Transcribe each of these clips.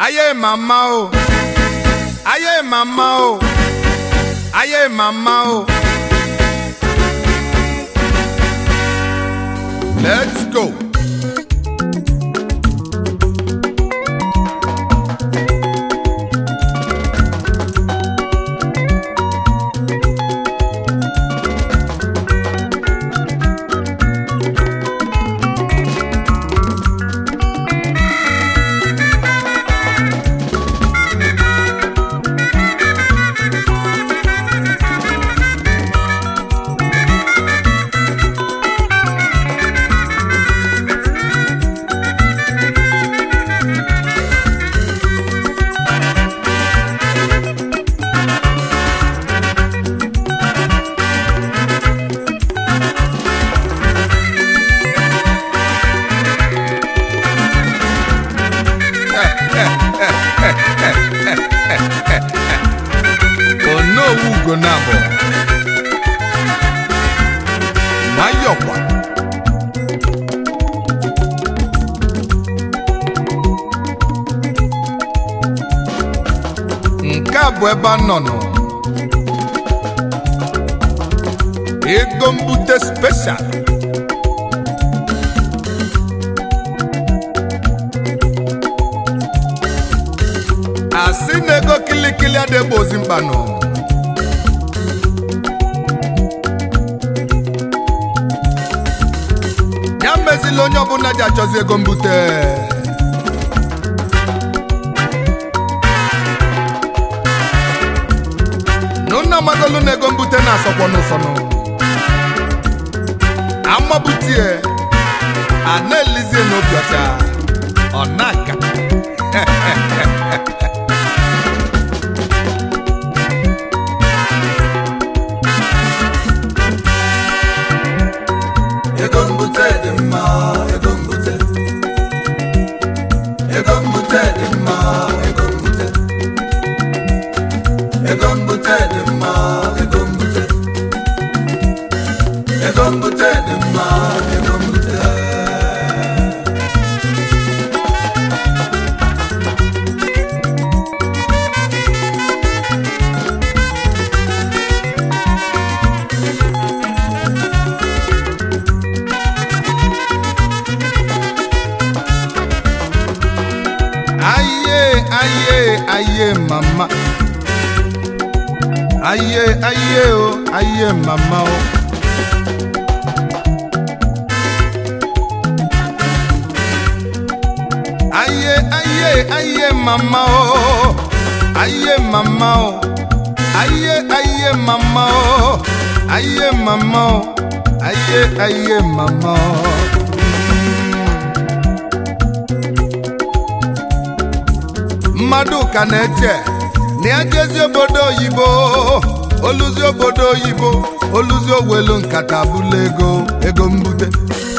ayé màmá o ayé màmá o ayé màmá o. let's go. onowu ugonabọ nwayọkwa nke a bụ ebe a nọ nọ ego mbute speshal asị na ego kilikili adịgbo ozi mkpanụ ya mezila onye ọbụla ji achọzi ego mbute nụnna magolu na ego mbute na-asọkwa n'ụsọnụ amabutie a na-elizie n'obi ọcha ọ na-aka ego mbute dị mma ego mbute ego mbute dị mma ego mbute ego mbute dị mma ego mbute ego mbute dị mma ego mbute aye aye aye mama aye aye o aye mama o. aye aye aye mama o aye mama o aye aye mama o aye mama o aye aye mama o. mmadụ ka na-eche na ya jezi obodo oyibo oluzi obodo oyibo oluzi owelu nkata bụla ego ego mbute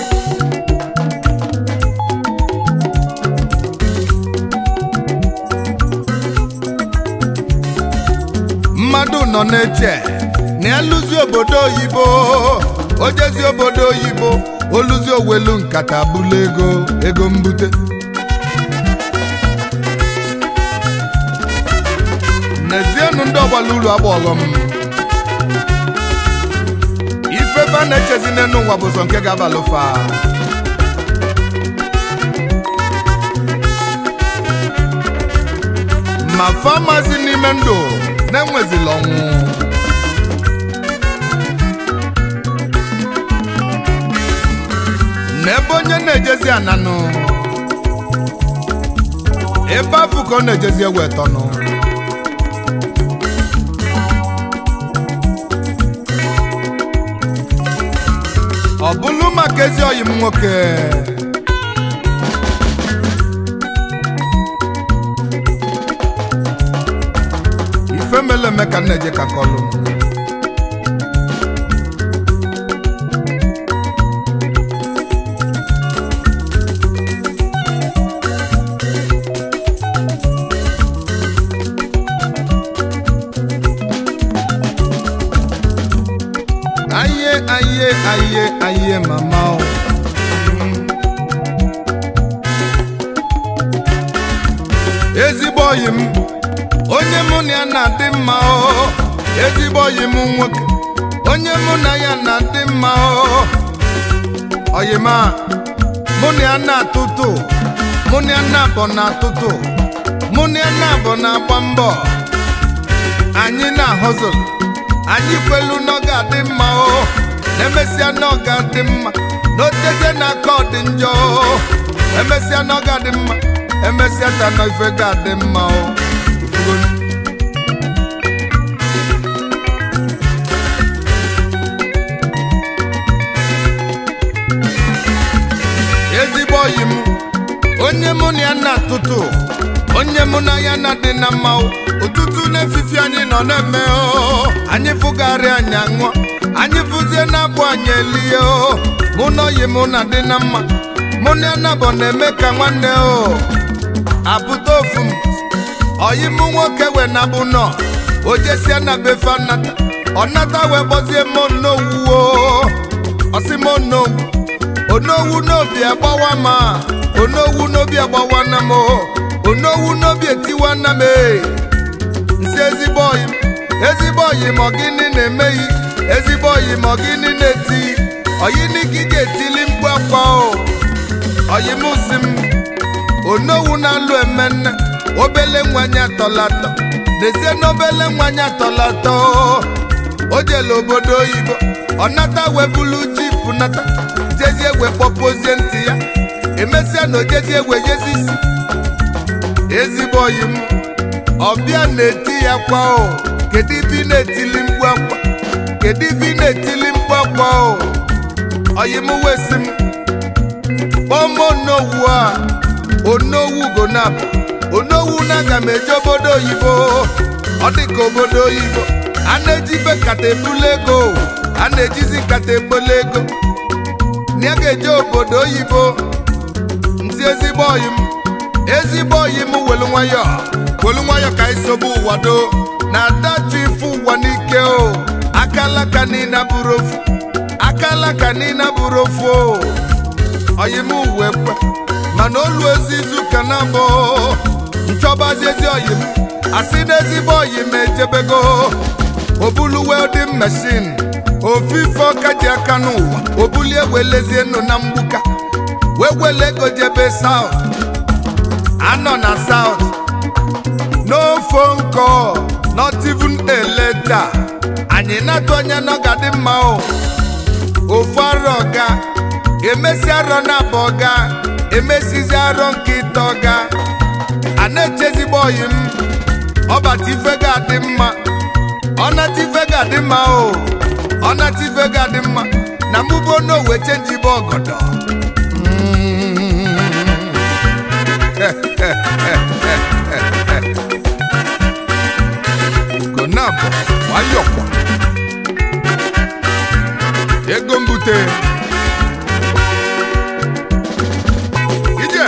mmadụ nọ na-eche na ya lụzi obodo oyibo ojezi obodo oyibo oluzi owelu nkata bụla ego ego mbute n'ezienụ ndị ọgbala uru agba ọghọm ife ebe a na-echezi n'elu ụwa bụ sọ nke ga-abalị ụfa ma famasi n'ime ndụ na-enwezila ọnwụ n'ebe onye na-ejezi ananụ ebe afụ ka ọ na-ejezi ewetọnụ ọ bụlụ maka ezi ọyị m nwoke ife mele eme ka m na-eje ka kọlụ aye aye aye aye mama o. ezigbo oyi m onye mụ na ya na-adị mma o ezigbo oyi m nwoke onye mụ na ya na-adị mma o oyi m a mụ na ya na-atụtụ mụ na ya na-abọ na-atụtụ mụ na ya na-abọ na-agba mbọ anyị na-ahụzụ anyị kwelu na ọ ga-adị mma o na-emesịa na ọ ga-adị mma n'otezie na aka ọ dị njọ o emesịa na ọ ga-adị mma emesịa ta na ife ga-adị mma o Ifugonu. ezigbo oyi m onye mụ na ya na-atụtụ onye mụ na ya na-adị na mma o. ụtụtụ n'efifi anyị nọ na-eme o anyị fụgharị anyị aṅụọ anyị fụzie na-abụ anyị elie o mụ na oyi mụ na dị na mma mụ na ya na-abụ na-eme ka nwanne o apụta ofu m oyi mụ nwoke wee nabụ nọ o jesie na befe nata ọ nata wee gbozie m onowu o ọsị m onowu onowu n'obi agbawa ma onowu n'obi agbawa na m o onowu n'obi etiwa na m e nsi ezigbo oyi m ezigbo oyi m ọgịnị na-emeghị ezigbo oyi m ọgịnị na-eti oyini ka ị ga-etili mkpu akwa o oyi m si m onowu na-alụ emenne obele nwanyị atọlatọ n'ezie na obele nwanyị atọlatọ o jele obodo oyibo ọ nata wee bulu jipụ nata jezie wee kpọpozie ntị ya emesịa na ojezie wee jezi isi ezigbo oyi m ọbịa na-eti ya kwa o kedu ibe ị na-etili mkpu akwa kedu ibe ị na-etili mkpu akwa o oyi m wesi m kpọm onowu a onowu gonabụ onowu na aga m eje obodo oyibo ọ dị ka obodo oyibo a na-ejibe kata ebula ego a na-ejizi kata ekpole ego na ya ga-eje obodo oyibo nti ezigbo oyi m ezigbo oyi m welu nwayọ welu nwayọ ka isobe ụwa do na adatu ife ụwa n'ike o akalaka niile bụrụ ofu akalaka niile bụrụ ofu o oyi m wee kwe mana olu ezi izu ka na abụ nchọbazi ezi oyi m asị na ezigbo oyi m ejebego obulu welding machine ofife ọka ji aka n'ụwa obulie welezie nụ na mgbuka wee wele ego jebe south anọ na south no phone call not even a letter anyị na-atụ anya na ọ ga-adị mma o ofu arọ ọga emesi arọ na abụ ọga emesizi arọ nke ịtọ ọga a na-echezigbo oyi m ọbata ife ga-adị mma ọnata ife ga-adị mma o ọnata ife ga-adị mma na mụbo n'owe chenjibe ọgọdọ ugonabụ nwayọkwa ego mbute ije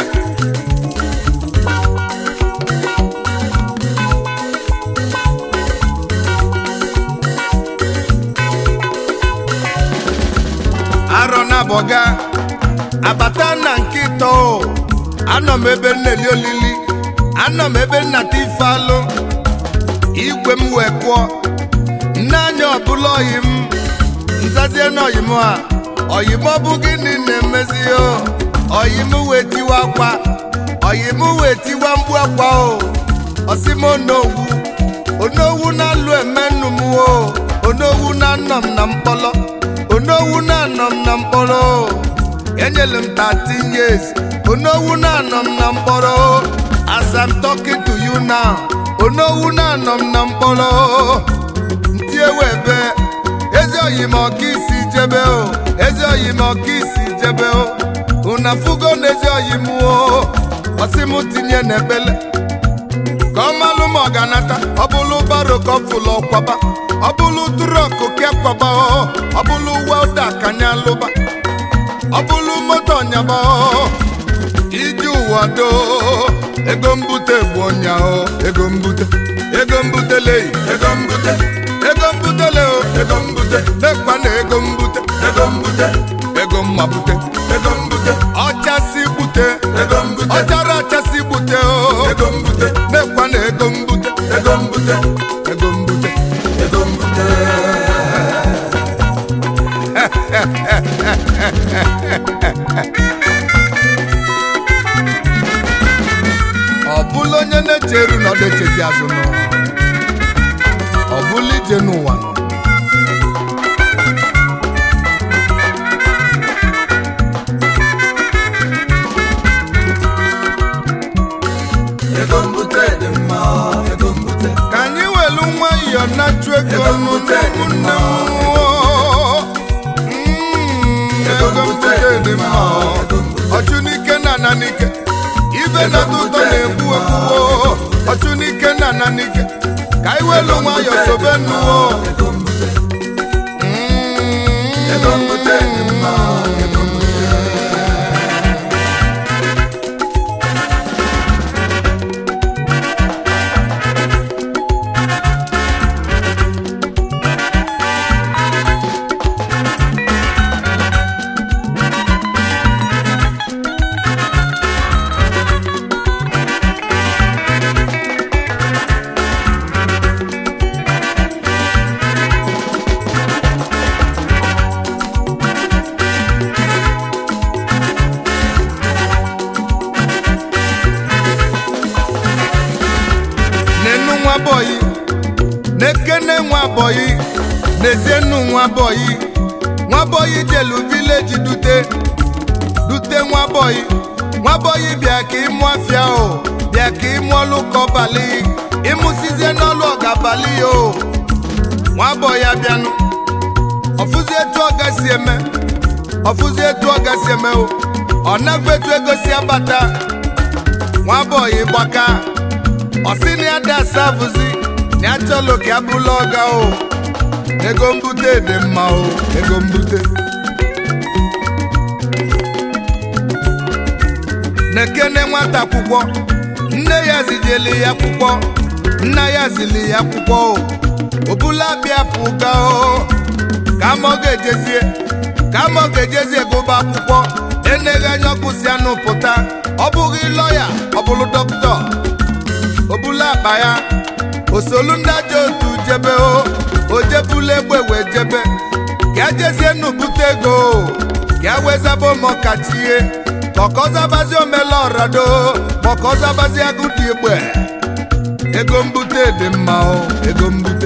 arọ na-abọga abata na nke ịtọ o. anọ m ebe nneli olili anọ m ebe nnata ife alụ igwe m wee kụọ nne anya ọbụla oyi m nzazie na oyi m a oyi m ọ bụ gịnị na-emezi o oyi m wee tiwa akwa oyi m wee tiwa mgbu akwa o ọsị m onowu onowu na-alụ eme nnu m o onowu na-anọ m na mkpọlọ onowu na-anọ m na mkpọrọ o enyere m 13 years onowu na-anọ m na mkpọrọ o as I'm talking to you now onowu na-anọ m na mkpọrọ o ntị ewe ebe ezi oyi m ọka isi jebe o ezi oyi m ọka isi jebe o una fugo na ezi oyi m o ọsị m tinye n'ebele ka ọ malụ ma ọ ga-anata ọ bụlụ baro ka ọ fụlụ ọkwaba ọ bụlụ trọkụ ka kwaba o ọ bụlụ welda ka anya lụba ọ bụlụ moto nyaba o iji ụwa doo ego mbute bụ ọnya o ego mbute ego mbutele ego mbute ego mbutele o ego mbute mekwa na ego mbute ego mbute ego mma bute ego mbute ọchasị bute ego mbute ọchara achasị bute o ego mbute ego mbute ego mbute ego mbute ọ bụla onye na-echeru na ọ na-echezi azụ nọ ọ bụla ije n'ụwa nọ ego mbute dị mma ego mbute ka anyị welu nwayọọ na-achụ ego Ego mbute dị n'ụmụnne mma. m Mm, ego mbute dị mma ọchụ n'ike na ana n'ike ibe na-atọ ụtọ na-egbu egbuo ọchụ n'ike na ana n'ike ka anyị welu nwayọọ sobe nnụọ ego mbute ego mbute dị mma ego mbute n'enu nwa bọyị n'ekene nwa bọyị n'ezienu nwa bọyị nwa bọyị jelu vileji dute dute nwa bọyị nwa bọyị bịa ka ịmụ afịa o bịa ka ịmụ ọlụ kọbalị ịmụsizie n'ọlụ ọgabalị o nwa bọyị abịanụ ọfụzi etu ọ gasị eme ọfụzi etu ọ gasị eme o ọ naghị etu ego si abata nwa bọyị gbaka ọsị na ya dị asabụzi na ya chọlụ ka ya bụla ọga o ego mbute dị mma o ego mbute na-ekene nwata akwụkwọ nne ya zijeli ya akwụkwọ nna ya zili ya akwụkwọ o obula bịa pụga o ka ma ọ ga-ejezie ka ma ọ ga-ejezie gụba akwụkwọ eneghị anya ọkụsi anụ pụta ọ bụghị lọya ọ bụrụ dọkịta obula akpa ya osolu ndị ajọ otu jebe o ojebula egbe wee jebe ka jezie nnu bute ego o ka wezaba ụmụọkachie kọkọzabazi omela ọrado kọkọzabazi agụdị egbe ego mbute dị mma o ego mbute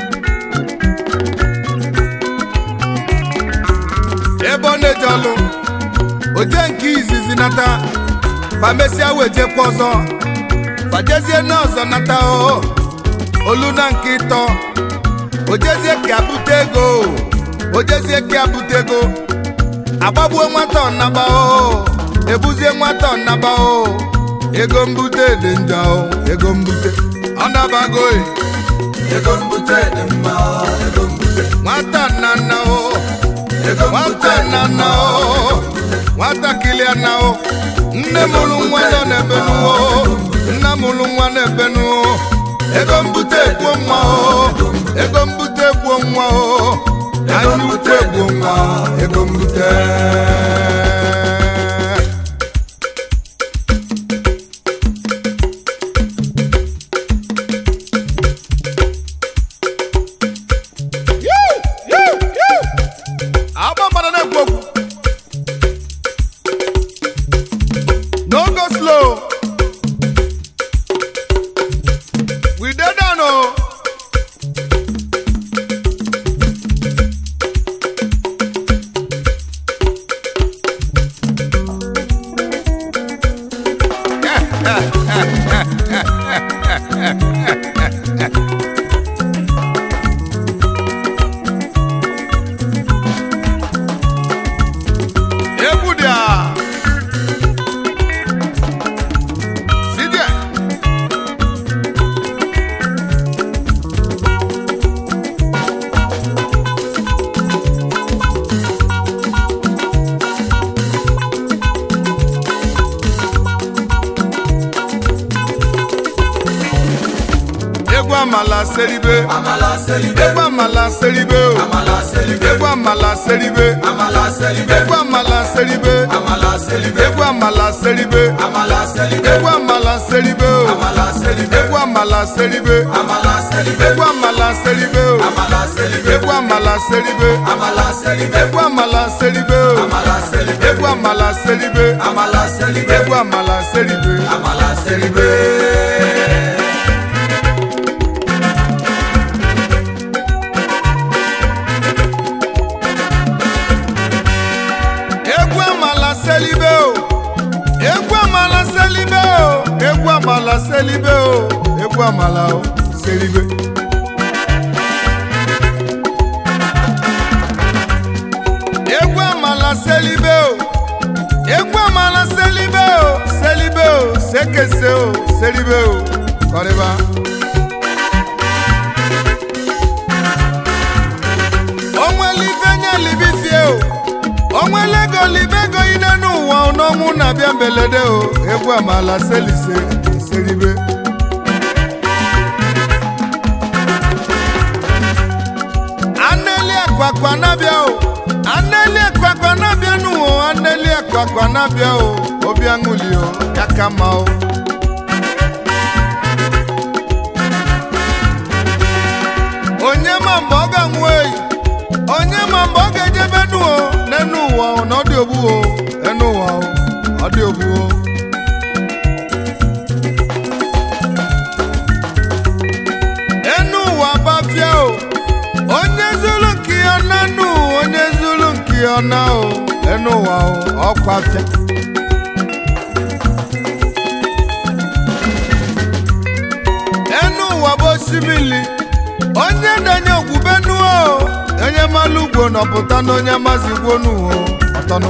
ebe ọ na-eje ọlụ oje nke izizi nata famesia wejekwa ọzọ fajezie n'ọzọ nata o olu na nke ịtọ ojezie ka abute ego ojezie ka abute ego agbagbuo nwata ọnaba o ebuzie nwata ọnaba o ego mbute dị njọ o ego mbute ọnabago e ego mbute dị mma ego mbute nwata nnanna o ego mbute nwata dị nnanna mma o nwatakịrị ana o nne mụrụ nwa nọ n'ebe nuo nna mụrụ nwa n'ebe nuo ego mbute gbuo nwa o ego mbute gbuo nwa o anya ukwu egbuo nwa ego mbute Yoo, yoo, yoo. agba mmadụ na-ekwu okwu no go slow we dey down o egwu dị a si dị a egwu amala seribe amala selibe egwu amala seribe o amala selibe egwu amala seribe amala selibe egwu amala seribe amala selibe egwu amala seribe amala selibe egwu amala seribe o amala selibe egwu amala seribe Amala selibe. egwu amala seribe o Amala selibe. egwu amala seribe Amala selibe. egwu amala seribe o Amala selibe. egwu amala seribe Amala selibe. egwu amala seribe Amala selibe. egwu amala selibe o egwu amala selibe o egwu amala selibe o egwu amala o selibe egwu amala selibe o egwu amala selibe o selibe o sekese o selibe o kọrịba onwelife nye libifie o onwelego libego ine n'ụwa n'ọnwụ na-abịa mbelede o egwu amala selise seribe aneli akwakwa na-abịa o aneli akwakwa na-abịa n'ụwa aneli akwakwa na-abịa o obi aṅụli o ya ka mma o onye ma mgbe ọ ga-anwụ eyi onye ma mgbe ọ ga-ejebe nuo n'enu ụwa o, na ọ dị ogbu o enu ụwa o ọ dị ogbu o enu ụwa bafia o onye zulu nke ya na nu onye zulu nke ya na o enu ụwa o ọkwafia enu ụwa bụ osimiri onye na-enye ogwubenu o onye malụ ugwo nọpụta na onye mazi gwonu o ọtọnụ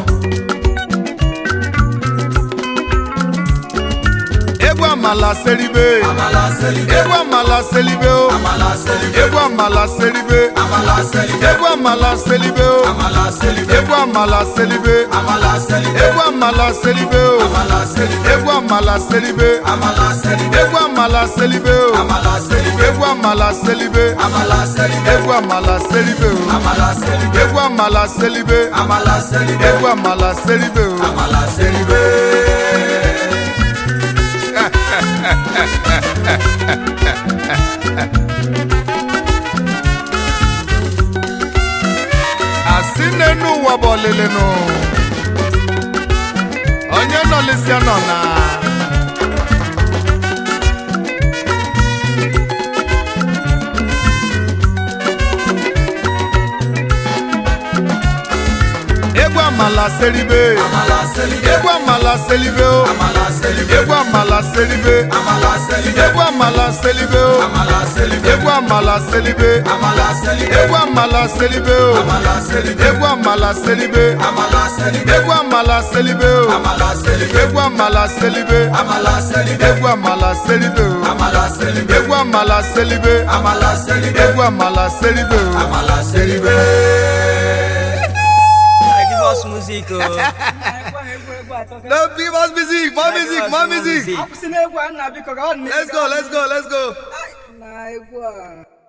egwu amala seribe Amala selibe. egwu amala seribe o Amala selibe. egwu amala seribe Amala selibe. egwu amala seribe o Amala selibe. egwu amala seribe Amala selibe. egwu amala seribe o Amala selibe. egwu amala seribe Amala selibe. egwu amala seribe o Amala selibe. egwu amala seribe Amala selibe. egwu amala seribe o Amala selibe. egwu amala seribe Amala selibe. egwu amala seribe o Amala selibe. asị n'enu ụwa bụ ọlịlị nụ onye nọlịsịa nọ na egwu amala seribe Amala selibe. egwu amala seribe o Amala selibe. egwu amala seribe Amala selibe. egwu amala seribe o Amala selibe. egwu amala seribe Amala selibe. egwu amala seribe o Amala selibe. egwu amala seribe Amala selibe. egwu amala seribe o Amala selibe. egwu amala seribe Amala selibe. egwu amala seribe o Amala selibe. egwu amala seribe Amala selibe. egwu amala seribe o Amala selibe. I give us music. Oh. no give us music more music more music music. akwụsị n'egwu a nna biko ka ọ dị let's go let's go let's go na egwu a